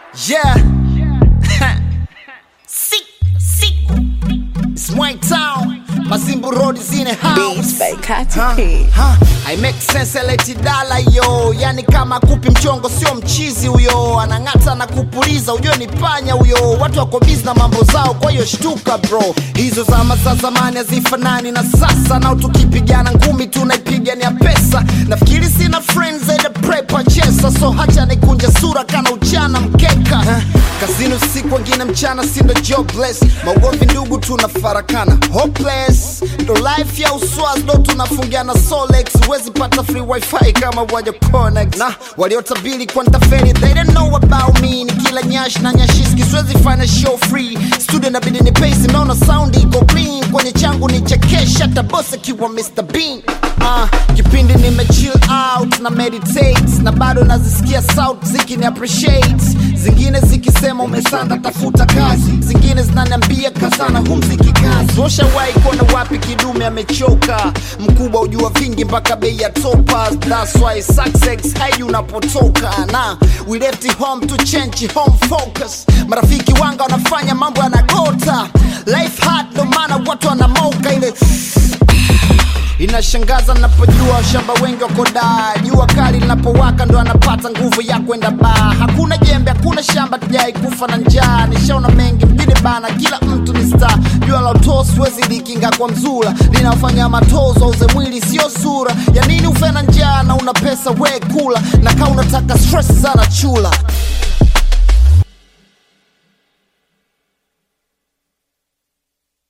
Yeah. Sick, sick. It's my town. Mazimbu Road is in a house. Beats by Katy Huh, P. huh. I make sense eleti dala yo, yani kama kupi mchongo sio mchizi huyo, anang'ata na kupuliza, ujue ni panya huyo. Watu wako busy na mambo zao, kwa hiyo shtuka bro. Hizo zama za zamani hazifanani na sasa, nao tukipigana ngumi tunaipigania pesa. Nafikiri sina friends zaidi ya prepa chesa, so hacha nikunje sura kana uchana mkeka. Huh. Kazini usiku wengine mchana, sindo jobless, maugomvi ndugu tunafarakana hopeless, ndo life ya uswaz ndo tunafungiana Solex, huwezi pata free wifi kama waja connect na waliotabili kwa ntaferi, they don't know about me, ni kila nyash na nyashiski, siwezi fanya show free, studio nabidi ni pace, naona sound iko clean, kwenye changu ni chekesha, hata boss akiwa Mr Bean Uh, kipindi nime chill out na meditate na bado nazisikia sauti zikini appreciate zingine zikisema umesanda tafuta kazi zingine zinaniambia kazana humziki kazi washawahi kuona wapi kidume amechoka mkubwa ujua vingi mpaka bei ya topas that's why success haiji unapotoka na we left it home to change home focus marafiki wanga wanafanya mambo yanagota life hard ndo maana watu wanamoka ile Inashangaza napojua shamba wengi wako daa, jua kali linapowaka ndo anapata nguvu ya kwenda baa. Hakuna jembe, hakuna shamba, tujai kufa na njaa. Nishaona mengi mjini bana, kila mtu ni star. Jua la utoo siwezi likinga kwa mzula, linafanya matozo auze mwili sio sura. Ya nini ufe na njaa na una pesa we kula, na kaa unataka stress sana chula